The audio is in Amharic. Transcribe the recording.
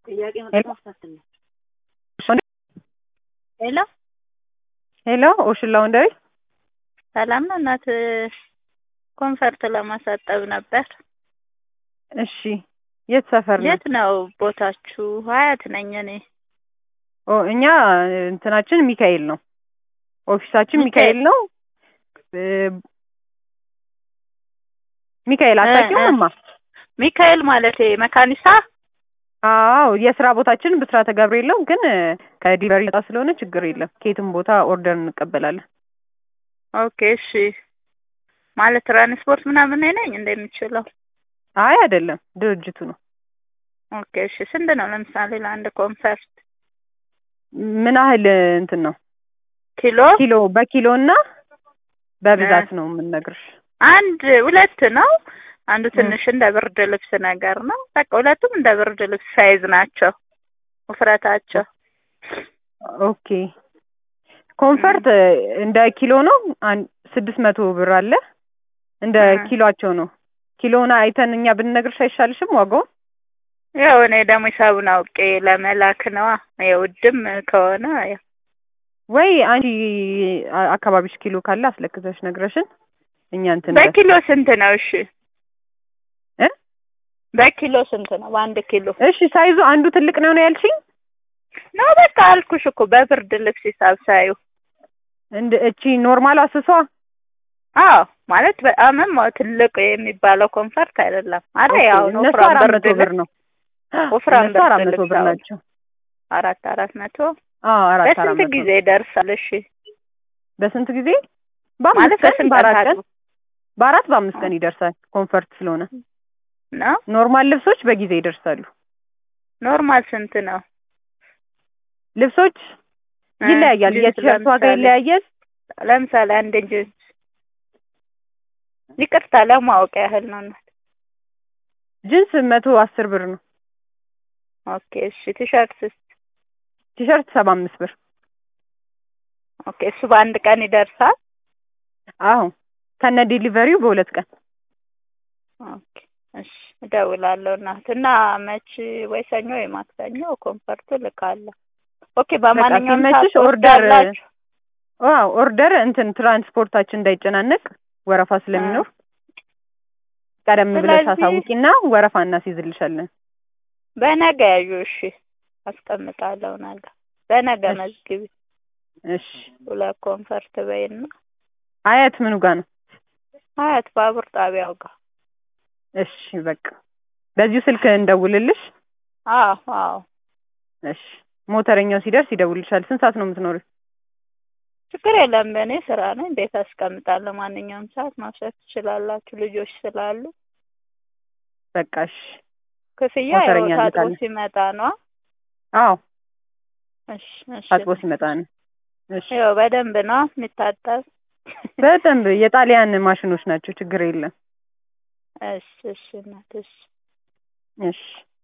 ጥያቄ መጠየቅ ፈትን ነው። ሄሎ ሄሎ ኦሽን ላውንደሪ ሰላም ነው እናት ኮንፈርት ለማሳጠብ ነበር። እሺ የት ሰፈር ነው? የት ነው ቦታችሁ? ሀያት ነኝ እኔ። ኦ እኛ እንትናችን ሚካኤል ነው። ኦፊሳችን ሚካኤል ሚካኤል ነው። እ ሚካኤል አታውቂውም እማ? ሚካኤል ማለት መካኒሳ አዎ የስራ ቦታችን ብስራተ ገብርኤል ነው፣ ግን ከዲሊቨሪ ነጻ ስለሆነ ችግር የለም። ከየትም ቦታ ኦርደር እንቀበላለን። ኦኬ እሺ። ማለት ትራንስፖርት ምናምን እኔ ነኝ እንደሚችለው? አይ አይደለም፣ ድርጅቱ ነው። ኦኬ እሺ። ስንት ነው ለምሳሌ ለአንድ ኮንፈርት ምን ያህል እንትን ነው? ኪሎ? ኪሎ በኪሎ እና በብዛት ነው የምንነግርሽ። አንድ ሁለት ነው። አንዱ ትንሽ እንደ ብርድ ልብስ ነገር ነው። በቃ ሁለቱም እንደ ብርድ ልብስ ሳይዝ ናቸው ውፍረታቸው። ኦኬ ኮንፈርት እንደ ኪሎ ነው። አንድ ስድስት መቶ ብር አለ። እንደ እ ኪሎአቸው ነው። ኪሎውን አይተን እኛ ብንነግርሽ አይሻልሽም ዋጋውን? ያው እኔ ደግሞ ሂሳቡን አውቄ ለመላክ ነዋ። የውድም ከሆነ ያው ወይ አንቺ አ- አካባቢሽ ኪሎ ካለ አስለክተሽ ነግረሽን እኛ እንትን በል። በኪሎ ስንት ነው? እሺ እ በኪሎ ስንት ነው? በአንድ ኪሎ እሺ ሳይዙ አንዱ ትልቅ ነው ነው ያልሽኝ? ነው በቃ አልኩሽ እኮ በብርድ ልብስ ሂሳብ ሳዩ። እንደ እቺ ኖርማል አስሷ አዎ ማለት በጣምም ትልቅ የሚባለው ኮንፈርት አይደለም። አረ ኦኬ፣ ያው እነሱ ወፍራም አራት ብርድ መቶ ብር ልብስ ነው። ወፍራም እነሱ አራት ብርድ መቶ ልብስ ብር አሁን ናቸው። አራት አራት መቶ አዎ አራት አራት በስንት መቶ ጊዜ ይደርሳል? እሺ በስንት ጊዜ? ማለት በአምስት ቀን በስንት በአራት ቀን ቀን በአራት በአምስት ቀን ይደርሳል። ኮንፈርት ስለሆነ ነው? ኖርማል ልብሶች በጊዜ ይደርሳሉ። ኖርማል ስንት ነው? ልብሶች እ ይለያያል። ጂንስ የቲሸርት ዋጋ ለምሳሌ ይለያያል። ለምሳሌ አንድ ጂንስ ይቅርታ ለማወቅ ያህል ነው እናት። ጅንስ መቶ አስር ብር ነው። ኦኬ እሺ። ቲሸርትስ? ቲሸርት ሰባ አምስት ብር። ኦኬ እሱ በአንድ ቀን ይደርሳል? አዎ ከነ ዴሊቨሪው በሁለት ቀን። ኦኬ እሺ። እደውላለሁ እናት እና መች ወይ ሰኞ ወይ ማክሰኞ ኮንፈርቱ ልካለሁ። ኦኬ በማንኛውም ሲመችሽ ሰዓት ኦርደር ትወስዳላችሁ? አዎ ኦርደር እንትን ትራንስፖርታችን እንዳይጨናነቅ ወረፋ ስለሚኖር ቀደም ብለሽ ስለዚህ- አሳውቂና ወረፋ እናስይዝልሻለን። በነገ ያዩ እሺ። አስቀምጣለሁ ነገ በነገ እሺ። መዝግቢ። እሺ ሁለት ኮንፈርት በይና አያት ምኑ ጋር ነው? አያት ባቡር ጣቢያው ጋር። እሺ በቃ በዚሁ ስልክ እንደውልልሽ። አዎ አዎ እሺ ሞተረኛው ሲደርስ ይደውልልሻል። ስንት ሰዓት ነው የምትኖሪው? ችግር የለም። በእኔ ስራ ነኝ። ቤት አስቀምጣለሁ። ማንኛውም ሰዓት መውሰድ ትችላላችሁ። ልጆች ስላሉ በቃ እሺ። ክፍያ ያው ሞተረኛ ታጥቦ እንልካለን። ሲመጣ ነው። አዎ እሺ እሺ። ታጥቦ ሲመጣ ነው። እሺ ያው በደንብ ነው የሚታጠብ። በደንብ የጣሊያን ማሽኖች ናቸው። ችግር የለም። እሺ እሺ እናት እሺ እሺ